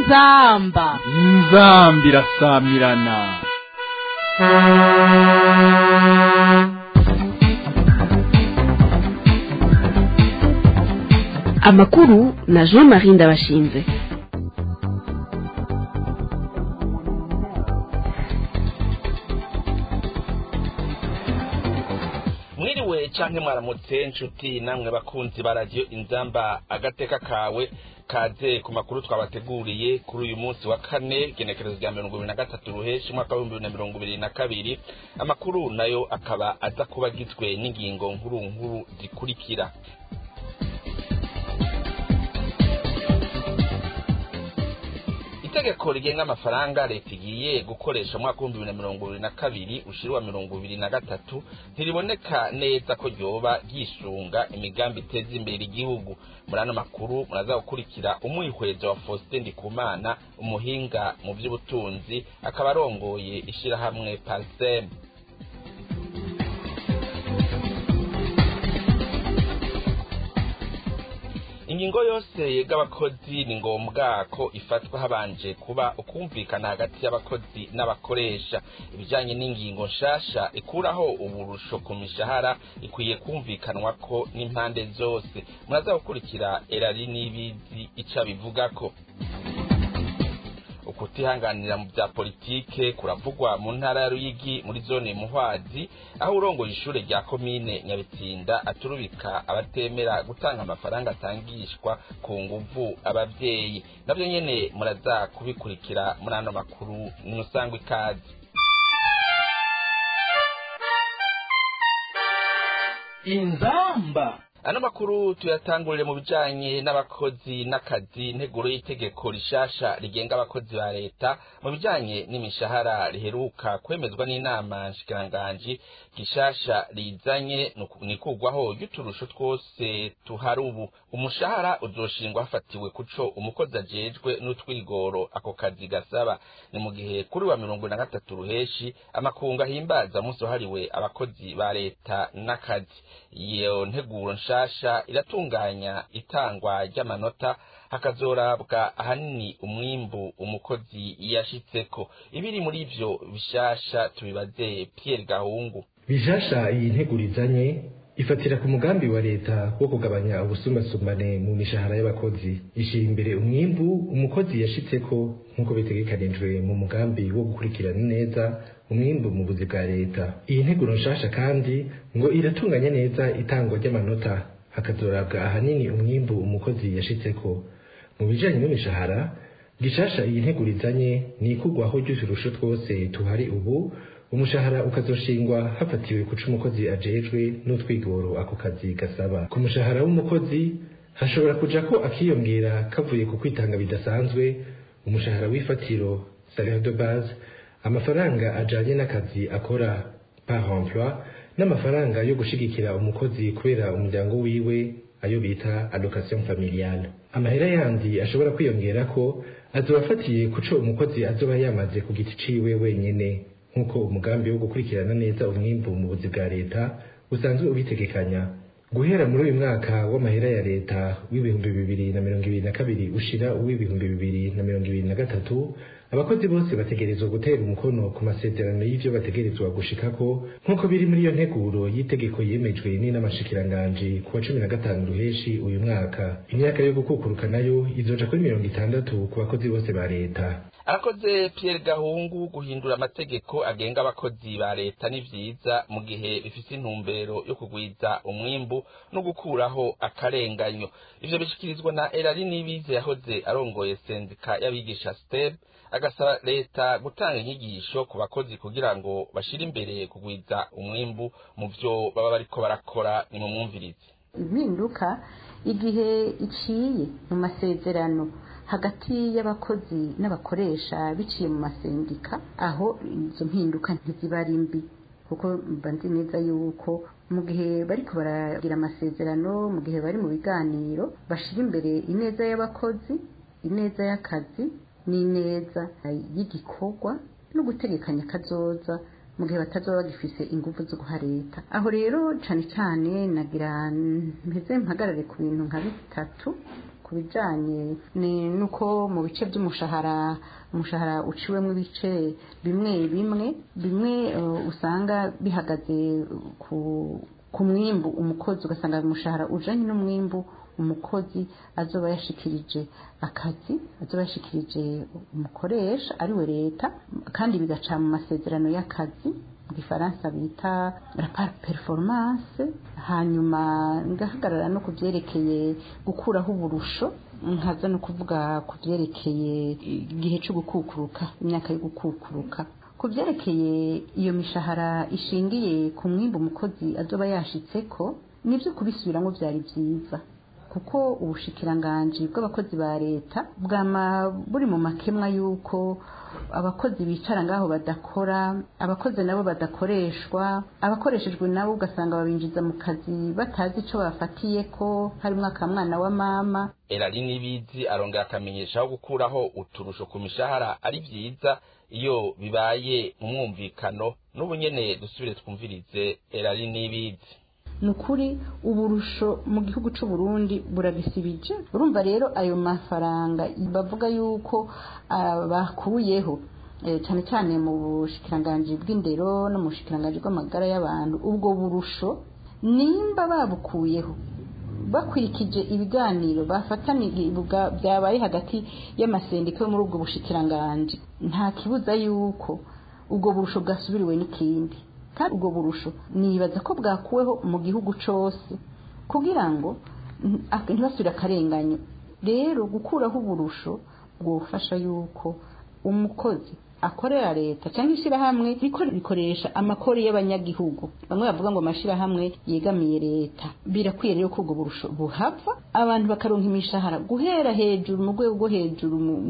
inzamba inzambi irasamirana amakuru na jean marie ndabashinze mwiriwe canke mwaramutse nshuti namwe bakunzi ba radiyo inzamba agateka kawe kaze ku makuru twabateguriye kuri uyu munsi wa kane genekerezo rya mirongo ibiri na gatatu ruheshi umwaka w'ibihumbi bibiri na mirongo ibiri na kabiri amakuru nayo akaba aza kuba agizwe n'ingingo nkuru nkuru zikurikira itegeko rigenga amafaranga leta igiye gukoresha umwaka w'ibihumbi bibiri na mirongo ibiri na kabiri ushiriwa mirongo ibiri na gatatu ntiriboneka neza ko ryoba ryisunga imigambi iteza imbere igihugu muri ano makuru muraza gukurikira umwihwezo wa faustin ndikumana umuhinga mu by'ubutunzi akaba arongoye ishyirahamwe pariseme ingingo yose yega abakozi ni ngombwa ko ifatwa habanje kuba ukumvikana hagati y'abakozi n'abakoresha ibijyanye n'ingingo nshasha ikuraho uburusho ku mishahara ikwiye kumvikanwa ko n'impande zose muraza gukurikira erari n'ibizi icyo bivuga ko ukutihanganira mu bya politike kuravugwa mu ntara ya ruyigi muri zone muhwazi aho urongoye ishure rya komine nyabitsinda aturubika abatemera gutanga amafaranga atangishwa ku nguvu abavyeyi navyo nyene muraza kubikurikira muri ano makuru nimusangwa ikaze inzamba ano makuru tuyatangurire mu bijanye n'abakozi n'akazi nteguro y'itegeko rishasha rigenga abakozi ba leta mu bijanye n'imishahara riheruka kwemezwa n'inama nshikiranganji gishasha rizanye nikugwaho y'uturusho twose tuhari ubu umushahara uzoshingwa hafatiwe kuco umukozi ajejwe n'utwigoro ako kazi gasaba ni mu gihe kuri wa mirongo na gatatu ruheshi amakungu ahimbaza umunsi wahariwe abakozi ba leta n'akazi iyo nteguro nsha nshasha iratunganya itangwa ry'amanota hakazorabwa ahanini umwimbu umukozi yashitseko ibiri muri ivyo bishasha tubibaze Pierre Gahungu bishasha iyi ntegurizanye ifatira ku mugambi wa leta wo kugabanya ubusumbasumbane mu mishahara y'abakozi ishira imbere umwimbu umukozi yashitseko nk'uko bitegekanijwe mu mugambi wo gukurikirana neza umwimbu mu buzi bwa leta iyi nteguro nshasha kandi ngo iratunganya neza itangwa ry'amanota hakazorabwa ahanini umwimbu umukozi yashitseko mu bijanye n'imishahara gishasha iyi ntegurizanye ni ikugwaho ry'uturusho twose tuhari ubu umushahara ukazoshingwa hafatiwe kuca umukozi ajejwe n'utwigoro ako kazi gasaba ku mushahara w'umukozi hashobora kuja ko akiyongera kavuye ku kwitanga bidasanzwe umushahara w'ifatiro salaire de base amafaranga ajanye n'akazi akora par emploi n'amafaranga yo gushigikira umukozi kubera umuryango wiwe ayo bita allocation familiale amahera yandi ashobora kwiyongera ko azoba afatiye kuco umukozi azoba yamaze ku giti ciwe wenyene nk'uko umugambi wo gukurikirana neza umwimbu mu buzi bwa leta usanzwe ubitegekanya guhera muri uyu mwaka w'amahera ya leta w'ibihumbi bibiri na mirongo ibiri na kabiri ushira uw'ibihumbi bibiri na mirongo ibiri na gatatu abakozi bose bategerezwa gutera umukono ku masezerano y'ivyo bategerezwa gushikako nk'uko biri muri iyo nteguro y'itegeko yemejwe n'inamashikiranganji ku wa cumi na gatanu ruheshi uyu mwaka imyaka yo gukukuruka nayo izoja kuri mirongo itandatu ku bakozi bose ba leta arakoze Pierre Gahungu guhindura amategeko agenga abakozi ba leta ni vyiza mu gihe bifise intumbero yo kugwiza umwimbu no gukuraho akarenganyo ivyo bishikirizwa na Erari Nibize yahoze arongoye sendika y'abigisha STEB agasaba leta gutanga inyigisho ku bakozi kugira ngo bashire imbere kugwiza umwimbu mu vyo baba bariko barakora ni mu mwumvirizi impinduka igihe iciye mu masezerano hagati y'abakozi n'abakoresha biciye mu masendika aho izo mpinduka ntiziba ari mbi kuko mba nzi neza yuko mu gihe bariko baragira amasezerano mu gihe bari mu biganiro bashira imbere ineza y'abakozi ineza y'akazi n'ineza y'igikorwa no gutegekanya kazoza mu gihe batazoba bagifise ingufu zo guha leta aho rero cane cane nagira mpeze mpagarare ku bintu nka bitatu ku bijanye ni nuko mu bice by'umushahara umushahara uciwemo ibice bimwe bimwe bimwe uh, usanga bihagaze ku ku mwimbu umukozi ugasanga umushahara ujanye n'umwimbu umukozi azoba yashikirije akazi azoba yashikirije umukoresha ariwe leta kandi bigaca mu masezerano y'akazi mu gifaransa bita rapport performance hanyuma ngahagarara no ku byerekeye gukuraho uburusho nkaza no kuvuga ku byerekeye igihe cyo gukukuruka imyaka yo gukukuruka ku byerekeye iyo mishahara ishingiye ku mwimbu umukozi azoba yashitseko nibyo kubisubiramo byari byiza kuko ubushikiranganji bw'abakozi ba leta bwama buri mu makemwa y'uko abakozi bicara ngaho badakora abakozi nabo badakoreshwa abakoreshejwe nabo ugasanga babinjiza mu kazi batazi icyo bafatiye ko harimo akamwana wa mama erari n'ibizi arongera akamenyesha aho gukuraho uturusho ku mishahara ari byiza iyo bibaye mu mwumvikano n'ubu nyene dusubire twumvirize erari n'ibizi ni ukuri uburusho mu gihugu cy'u Burundi buragisibije urumva rero ayo mafaranga bavuga yuko bakuyeho cyane cyane mu bushikiranganji bw'indero no mu bushikiranganji bw'amagara y'abantu ubwo burusho nimba babukuyeho bakurikije ibiganiro bafataniye byabaye hagati y'amasendika yo muri ubwo bushikiranganji nta kibuza yuko ubwo burusho bwasubiriwe n'ikindi kandi ubwo burusho nibaza ko bwakuweho mu gihugu cyose kugira ngo ntibasubire akarenganyo rero gukuraho uburusho bwufasha yuko umukozi akorera leta cyangwa ishyirahamwe rikoresha amakori y'abanyagihugu bamwe bavuga ngo amashyirahamwe yegamiye leta birakwiye rero ko ubwo burusho buhava abantu bakaronka imishahara guhera hejuru mu rwego rwo hejuru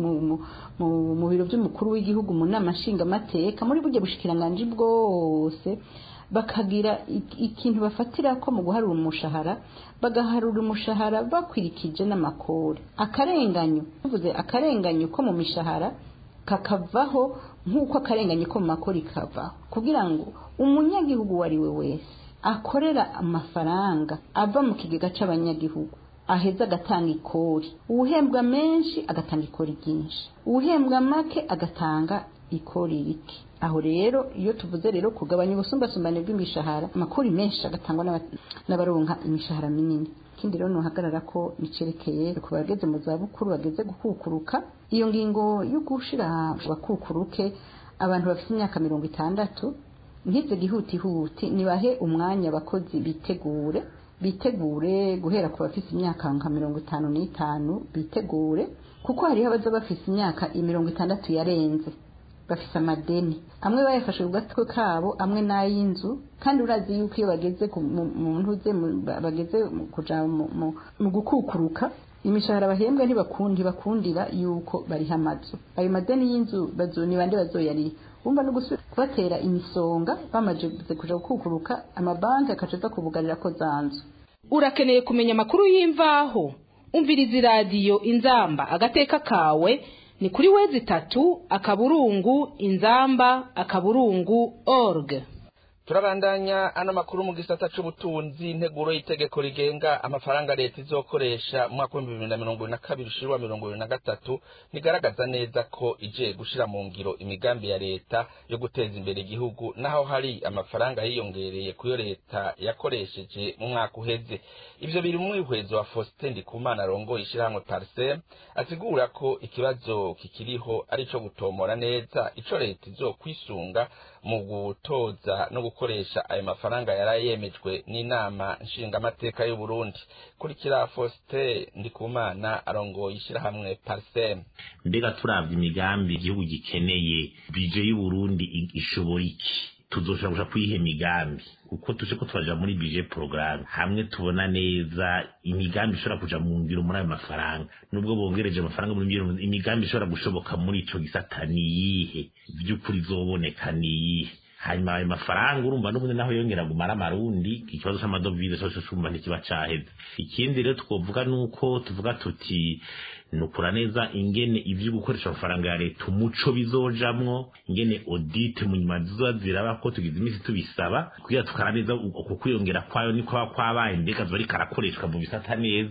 mu biro by'umukuru w'igihugu mu nama nshingamateka muri buryo bushikiranganji bwose bakagira ikintu bafatira ko mu guharura umushahara bagaharura umushahara bakurikije n'amakori akarenganyo tuvuze akarenganyo ko mu mishahara kakavaho nk'uko akarenganye ko mu makori kavaho kugira ngo umunyagihugu uwo ari we wese akorera amafaranga ava mu kigega cy'abanyagihugu aheza agatanga ikori uwuhembwa menshi agatanga ikori ryinshi uwuhembwa make agatanga ikori rike aho rero iyo tuvuze rero kugabanya ubusumbasumbane bw'imishahara amakori menshi agatangwa n'abaronka imishahara minini ikindi rero nuhagarara ko nicerekeye ku bageze mu zabukuru bageze gukukuruka iyo ngingo yo gushira bakukuruke abantu bafite imyaka mirongo itandatu nkize gihutihuti nibahe umwanya abakozi bitegure bitegure guhera ku bafite imyaka nka mirongo itanu n'itanu bitegure kuko hariho abaza bafite imyaka mirongo itandatu yarenze bafite amadeni amwe bayafashe ku gatwe kabo amwe n'ay'inzu kandi urazi yuko iyo bageze mu ntuze bageze kuja mu gukukuruka imishahara bahembwa ntibakundi bakundira yuko bariha amazu ayo madeni y'inzu bazo ni bande bazoyariha wumva no gusubira kubatera imisonga bamaze kuja gukukuruka amabanki akaca aza kubugarira ko zanzu urakeneye kumenya amakuru y'imvaho umviriza iradiyo inzamba agateka kawe ni kuri wezi itatu akaburungu inzamba akaburungu org turabandanya ano makuru mu gisata c'ubutunzi integuro y'itegeko rigenga amafaranga leta izokoresha mu mwaka w'ibihumbi bibiri na mirongo ibiri na kabiri ushirwa mirongo ibiri na gatatu nigaragaza neza ko ije gushira mu ngiro imigambi ya leta yo guteza imbere igihugu naho hari amafaranga yiyongereye kuyo leta yakoresheje mu mwaka uheze ivyo biri mu mwihwezo wa Faustin Ndikumana arongoye ishirahamwe Parsem asigura ko ikibazo kikiriho ari ico gutomora neza ico leta izokwisunga mu gutoza no gukoresha ayo mafaranga yari yemejwe n'inama nshingamateka y'u Burundi kurikira Faustin Ndikumana arongoye ishirahamwe Parsem mbega turavye imigambi igihugu gikeneye bije y'u Burundi ishobora iki tuzoshobora kuja kwiha imigambi kuko tuje ko turaja muri budget programme hamwe tubona neza imigambi ishobora kuja mu ngiro muri ayo mafaranga nubwo bongereje amafaranga muri ngiro imigambi ishobora gushoboka muri ico gisata niyihe vy'ukuri zoboneka niyihe hanyuma ayo mafaranga urumva n'ubundi naho yongera gumara amarundi ikibazo c'amadovize cose cumva ntikiba caheze ikindi rero twovuga nuko tuvuga tuti nukura neza ingene ivyo gukoresha amafaranga ya leta umuco bizojamwo ingene audit mu nyuma zizoba ziraba ko tugize imisi tubisaba kugira tukara neza uko kwiyongera kwayo niko kwabaye mbega zoba ariko arakoreshwa mu bisata neza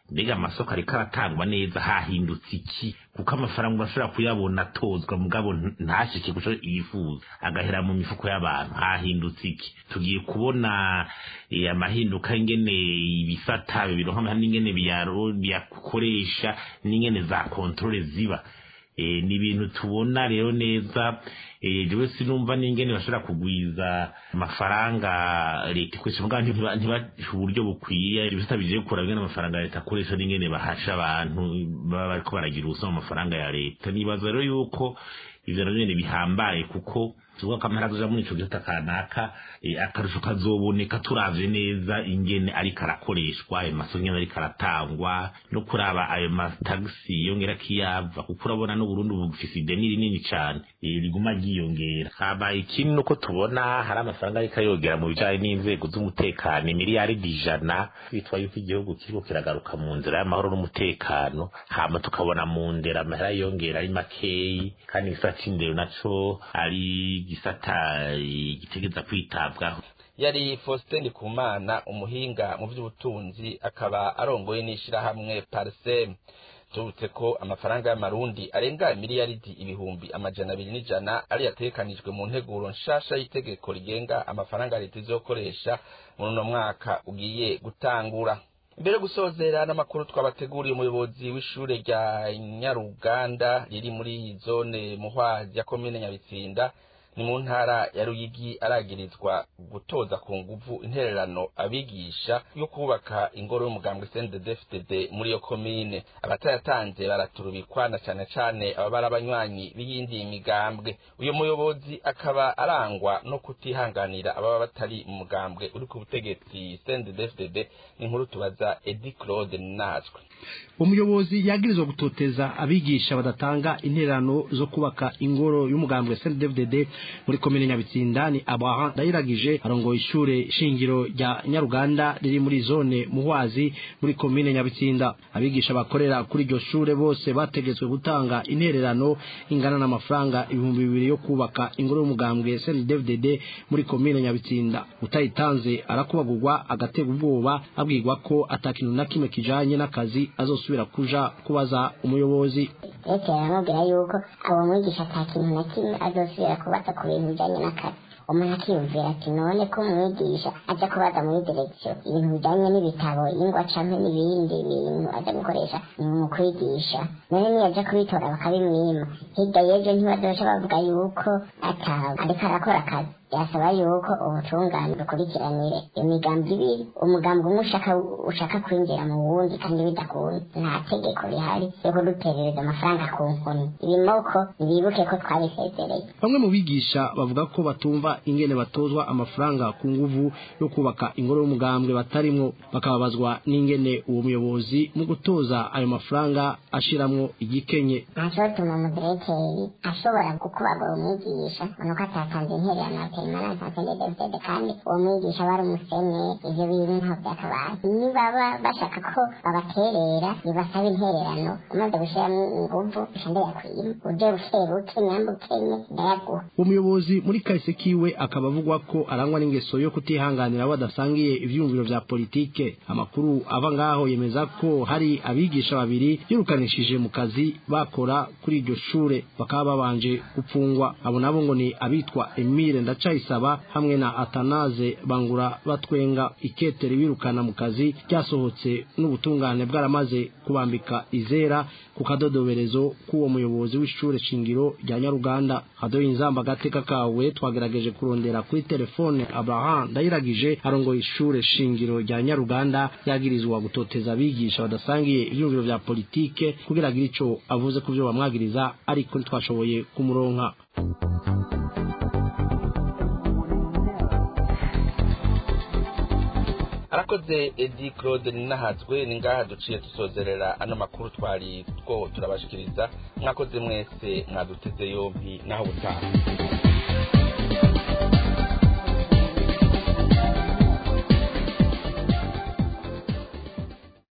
mbega amasoko ariko aratangwa neza hahindutse iki kuko amafaranga urashobora kuyabona atozwa mugabo ntashike guco yifuza agahera mu mifuko y'abantu hahindutse iki tugiye kubona amahinduka ingene ibisata bironka n'ingene biyakoresha n'ingene za kontrole ziba ni ibintu tubona rero neza jewe sinumva n'ingene bashobora kugwiza amafaranga leta ikoresha mugabo ntibaha uburyo bukwiye ibisata bigiye gukora bingene amafaranga leta akoresha n'ingene bahasha abantu baba bariko baragira ubusa mu mafaranga ya leta nibaza rero yuko ivyo navyo nyene bihambaye kuko tuvuga ko amahera azoja muri ico gisata kanaka akarusho kazoboneka turavye neza ingene ariko arakoreshwa ayo masoko ingene ariko aratangwa no kuraba ayo matagisi yongera kiyava kuko urabona n'uburundi bufise ideni rinini cane riguma ryiyongera habaye ikindi nuko tubona hari amafaranga ariko ayogera mu bijanye n'inzego z'umutekano imiliyaridi ijana bitwa yuko igihugu kiriko kiragaruka mu nzira y'amahoro n'umutekano hama tukabona mu ndera amahera yongera ari makeyi kandi igisata c'indero naco ari gisata gitegeza kwitabwaho yari Faustin Ndikumana umuhinga mu by'ubutunzi akaba arongoye n'ishirahamwe Parsem tubutse ko amafaranga y'amarundi arenga miliyaridi ibihumbi amajana abiri n'ijana ari yatekanijwe mu nteguro nshasha y'itegeko rigenga amafaranga leta izokoresha muri uno mwaka ugiye gutangura mbere yo gusozera n'amakuru twabateguriye umuyobozi w'ishure rya nyaruganda riri muri zone muhwazi ya komine nyabitsinda ni mu ntara ya ruyigi aragirizwa gutoza ku nguvu intererano abigisha yo kubaka ingoro y'umugambwe CNDD-FDD muri iyo komine abatayatanze baraturubikwa na cane cane ababa ari abanywanyi b'iyindi migambwe uyu muyobozi akaba arangwa no kutihanganira ababa batari mu mugambwe uri ku butegetsi CNDD-FDD ni inkuru tubaza Edi Claude Nazwe umuyobozi yagirizwa gutoteza abigisha badatanga intererano zo kubaka ingoro y'umugambwe CNDD-FDD muri komine Nyabitsinda ni Abraham Ndayiragije arongoye ishure shingiro rya Nyaruganda riri muri zone Muhwazi muri komine Nyabitsinda abigisha bakorera kuri iryo shure bose bategetswe gutanga intererano ingana n'amafaranga ibihumbi bibiri yo kubaka ingoro y'umugambwe CNDD-FDD muri komine Nyabitsinda utayitanze arakubagurwa agatega ubwoba abwirwa ko atakintu na kimwe kijanye n'akazi azosubira kuja kubaza umuyobozi leta yaramubwira yuko abo mwigisha ata kintu na kimwe azosubira kubaza ku bintu bijanye n'akazi umuntu akiyumvira ati none ko umwigisha aja kubaza muri direkisiyo ibintu bijanye n'ibitabo ingwa canke n'ibindi bintu aja gukoresha mu kwigisha none niyaja kubitora bakabimwima hirya y'ejo ntibazoca bavuga yuko ata ariko arakora akazi yasaba yuko ubutungane bukurikiranire imigambi ibiri umugambi umwe ushaka ushaka kwinjira mu wundi kandi bidakunda nta tegeko rihari yo kuduterereza amafaranga ku nkoni ibimoko bibuke ko twabisezereye bamwe mu bigisha bavuga ko batumva ingene batozwa amafaranga ku nguvu yo kubaka ingoro y'umugambwe batarimwo bakababazwa n'ingene uwo muyobozi mu gutoza ayo mafaranga ashiramwo igikenye ntacotuma umudirekeri ashobora gukubagura umwigisha nuko atatanze intererano permanence atendedevdede kandi uwo mwigisha bari umusene ivyo bintu ntaho vyakabaye nibaba bashaka ko babaterera nibasaba intererano umaze gushiramwo inguvu uca ndayakwima uje bukebuke nyamba ukenye ndayaguha umuyobozi muri kahise kiwe akaba avugwa ko arangwa n'ingeso yo kutihanganira abo badasangiye ivyiyumviro vya politike amakuru ava ngaho yemeza ko hari abigisha babiri yirukanishije mu kazi bakora kuri iryo shure bakaba babanje gupfungwa abo nabo ngo ni abitwa Emile Ndacayisaba hamwe na Atanaze Bangura batwenga iketeri birukana mu kazi ryasohotse n'ubutungane bwaramaze kubambika izera ku kadodoberezo k'uwo muyobozi w'ishure shingiro rya Nyaruganda hadoye inzamba gateka kawe twagerageje kurondera kuri telefone Abraham Ndayiragije arongoye ishure shingiro rya Nyaruganda yagirizwa gutoteza abigisha badasangiye ivyumviro vya politike kugira agire ico avuze ku vyo bamwagiriza ariko ntitwashoboye kumuronka arakoze edi claude ninahazwe ni ngaha duciye dusozerera ano makuru twari two turabashikiriza mwakoze mwese mwaduteze yompi naho butaha